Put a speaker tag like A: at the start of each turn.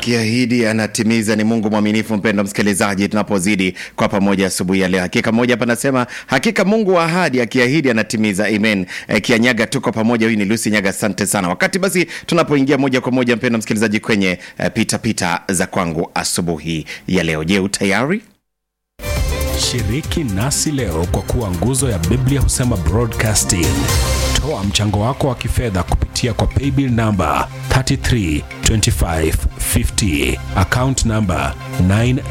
A: akiahidi anatimiza. Ni Mungu mwaminifu, mpendo msikilizaji, tunapozidi kwa pamoja asubuhi ya leo. Hakika mmoja hapa anasema hakika Mungu wa ahadi akiahidi anatimiza. Amen. E, Kianyaga, tuko pamoja. Huyu ni Lucy Nyaga, asante sana. Wakati basi tunapoingia moja kwa moja, mpendo msikilizaji, kwenye e, pita pita za kwangu asubuhi ya leo. Je, utayari?
B: Shiriki nasi leo kwa kuwa nguzo ya Biblia husema broadcasting. Toa mchango wako wa kifedha kupitia kwa paybill namba 332550 account namba 9